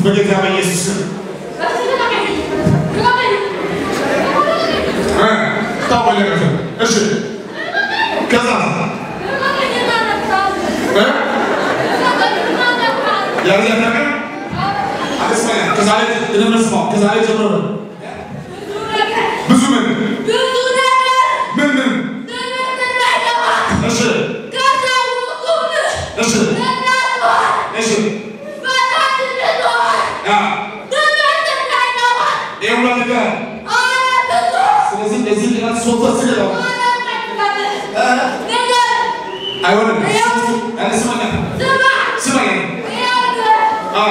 በጌታ በኢየሱስ ስም እ ታወለቀ እሺ ከዛ እ ያልዘለቀ አስማያ ከዛሬ እንደምንስማው ከዛሬ ጀምሮ ብዙ ምን ምን ምን እሺ እሺ እሺ ያ ይሄ ሁሉ ነገር ስለዚህ እዚህ ሊናት ሶስት ስገባ አይሆንም ያለ ስማኛ ስማኛ አ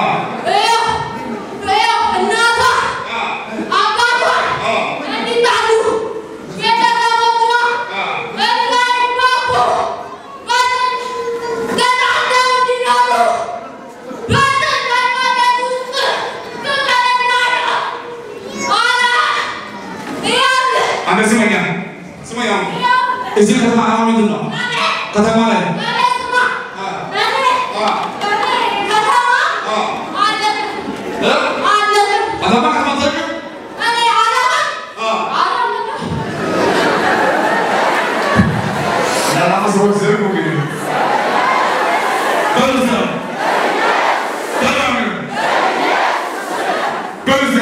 አንተ ስማኛ ስማኛ እዚህ ከተማ አሁን ምንድን ነው ከተማ ላይ እ አዳማ ከተማ ታውቂው ለራማ ሰዎች ዘርጉ ግን በልዛ በላም በልዛ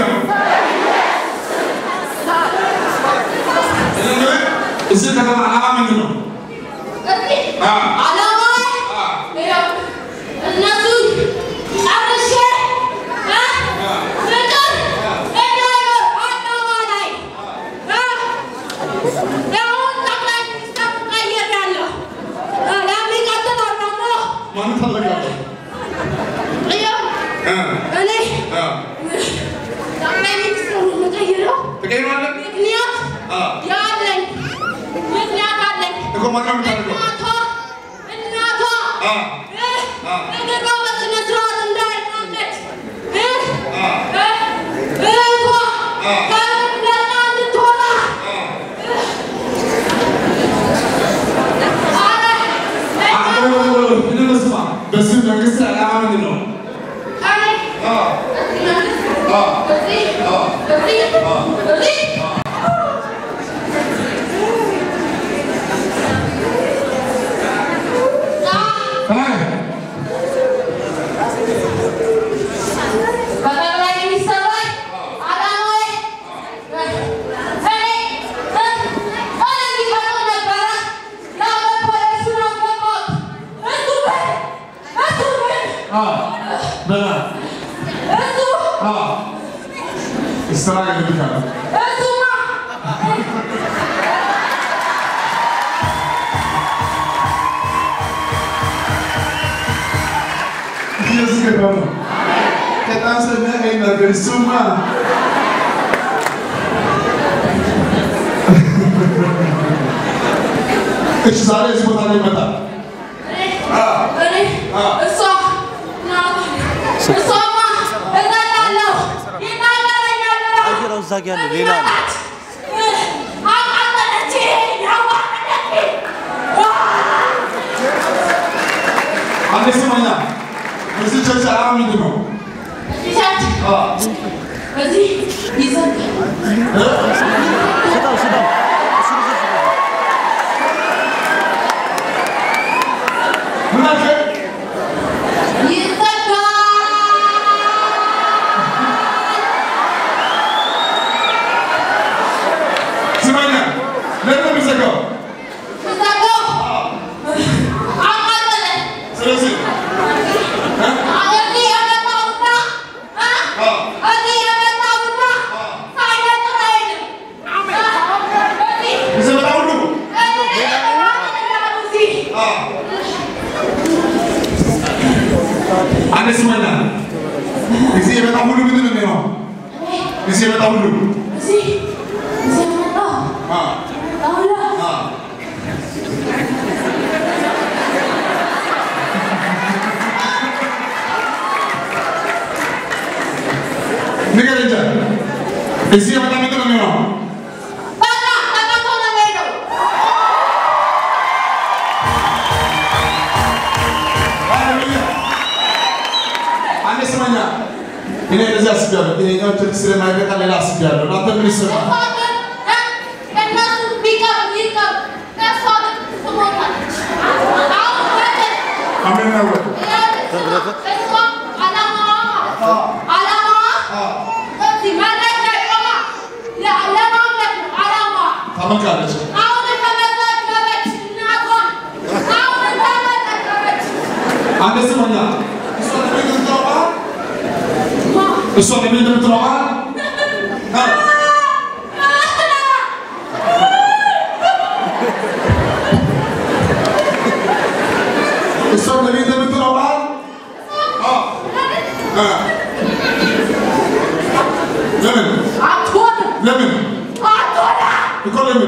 እዚህ ከተማ ዓላማ ምንድን ነው? አ ማን ታደርጋለህ? እ አ ተቀይሯል? ምክንያት አ ያለኝ ምክንያት አለኝ። እኮ ማን ነው የምታደርገው? እናቷ እናቷ አ አ ነገሯ በስነ ስርዓት እንዳይራመድ እ አ እ እህቷ አ ከእንደና እንድትወጣ አ አረ አረ ምንድን ስማ በዚህ መንግስት ዓላማ ምንድን ነው? እኔ አ አ በዚህ አ በዚህ አ በዚህ ተናገር በጠቅላይ ሚኒስትር ላይ ዓላማዬ እኔ እኔ እንዲፈርድ ነበረ። ያው በፖሊሱን አስገባሁት። እሱ ግን እሱ ግን አ በላ እሱ አ ስራ ይልካል እሱማ እያስገባ ነው። በጣም ስለሚያቀኝ ነገር እሱማ እሺ ዛሬ እዚህ ቦታ ላይ ይመጣል። እኔ እሷ ናት። እሷማ እገላለሁ ይናገረኛል ብላ አየራው እዛ ጋ ያለው ሌላ ነው። አቃጠለችኝ፣ አዋረደችኝ። አንዴ ስማኛ፣ እዚህ ቸርች ዓላማ ምንድን ነው? ቲሸርት አ እዚህ ይዘን ስጠው ስጠው። እሱ ልጅ ስጠው። ምን አልከኝ? ይዘጋል። ስማኛ፣ ለምን ነው የሚዘጋው? ይዘጋው። አቃጠለ። ስለዚህ እ? እዚህ የመጣውና እ? አ እዚህ የመጣውና ሳይነጥር አይሄድም። እዚህ እዚህ መጣ ሁሉ እዚህ የመጣው እዚህ አ አንዴ ስማኛ፣ እዚህ የመጣ ሁሉ ምንድን ነው የሚሆነው? እዚህ የመጣ ሁሉ እዚህ እዚህ የመጣው አ አሁን አ ንገረኝ እንጂ እዚህ የመጣ ምንድን ነው የሚሆነው? በቃ ተቀምጦ ነው የሚሄደው። ሃሌሉያ። አንዴ ስማኛ፣ እኔ እንደዚህ አስቤያለሁ። ይሄኛው ቸርች ስለማይበቃ ሌላ አስቤያለሁ። እናንተ ምን ይሰማል? አሜን ነው ወይ? ታመልካለች። አንተ ስሞኛ እሷ ለምን እንደምትረባ እሷ ለምን እንደምትረባ እሷ ለምን እንደምትረባ ለምን ለምን እኮ ለምን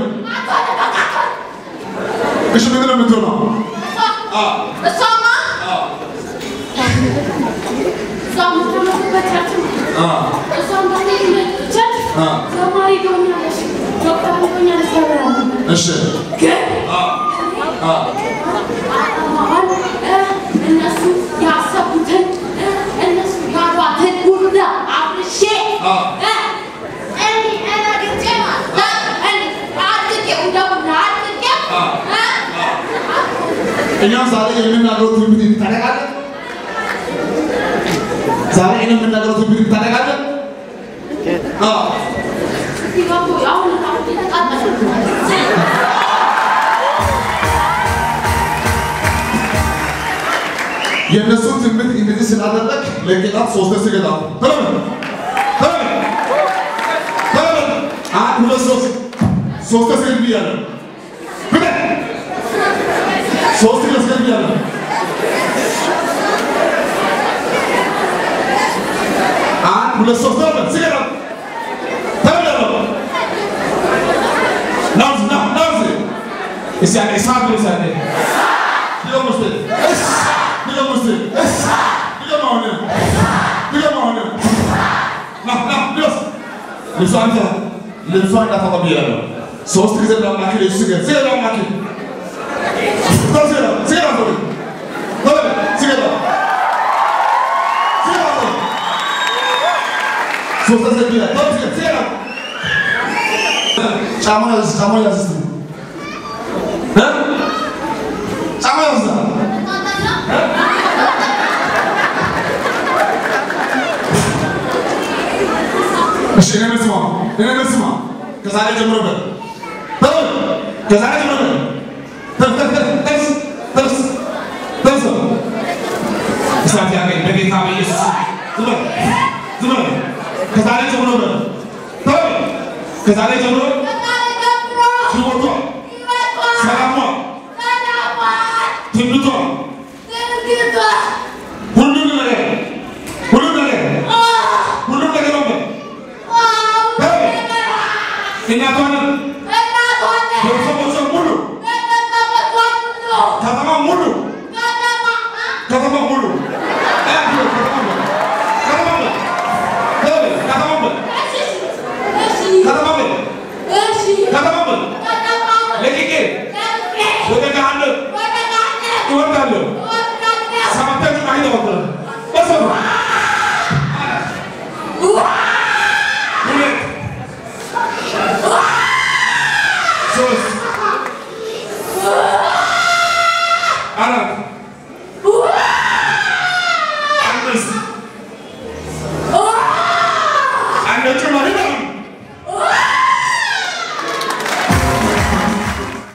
እሺ ምንድን ነው የምትሆነው? እሷማ እሷ የምትኖርበት አ እሷም በሚመቸት አ ዘማሪ ትሆኛለሽ፣ ዶክተር ትሆኛለሽ ተብላለች። እሺ ግን አ አ አሁን እነሱ ያሰቡትን እነሱ ያሏትን ሁሉ አብርሼ አ እኔ እነግጬ ማለት እኔ አድርጌው እንደውም አድርጌው እኛም ዛሬ የምናገረው ትንቢት ታደርጋለህ? ዛሬ እኔ የምናገረው ትንቢት ታደርጋለህ? አዎ ሲገቡ አሁን አሁን የተቃጠሉ የእነሱን ትንቢት እንደዚህ ስላደረግ ለጌታት ሶስት ስገዳ ተለምን ተለምን ተለምን አንድ ሁለት ሶስት ሶስት ስገድ ብያለሁ ብለህ ሶስት ስገድ ብያለሁ አንድ ሁለት ሶስት ተለምን ስገዳ ተለምን ናውዝ ና ናውዝ እስቲ አንዴ እሳት ብለህ እስቲ አንዴ ድገም ውስጥ እስ ድገም ውስጥ እስ ድገም አሁንም ድገም አሁንም ና ና ድረስ ልብሷ አንተ ልብሷ እንዳታጠብ ብያለሁ ሶስት ጊዜ ለአምላክ ለኢየሱስ ስገድ ስገድ ለአምላክ ስገድ ስገድ ስገድ አትበል ተበል ስገድ ስገድ አትበል ሶስት ጊዜ ብያለሁ ተበል ስገድ ስገድ ጫማውን ያዝ ጫማውን ያዝ እስቲ እ ጫማ ያዝ እሺ እኔ መስማ እኔ መስማ ከዛሬ ጀምሮ በል በል ከዛሬ ጀምሮ በል ተፍ ተፍ ተፍ ተፍ ተፍ ተፍ እሳት ያገኝ በጌታ በኢየሱስ ዝም በል ዝም በል ከዛሬ ጀምሮ በል በል ከዛሬ ጀምሮ ሕይወቷ ሰላሟ ትንቢቷ ሁሉም ነገር ሁሉም ነገር ሁሉም ነገር ነው እናቷንም ቤተሰቦቿን ሙሉ ከተማ ሙሉ ከተማ ሙሉ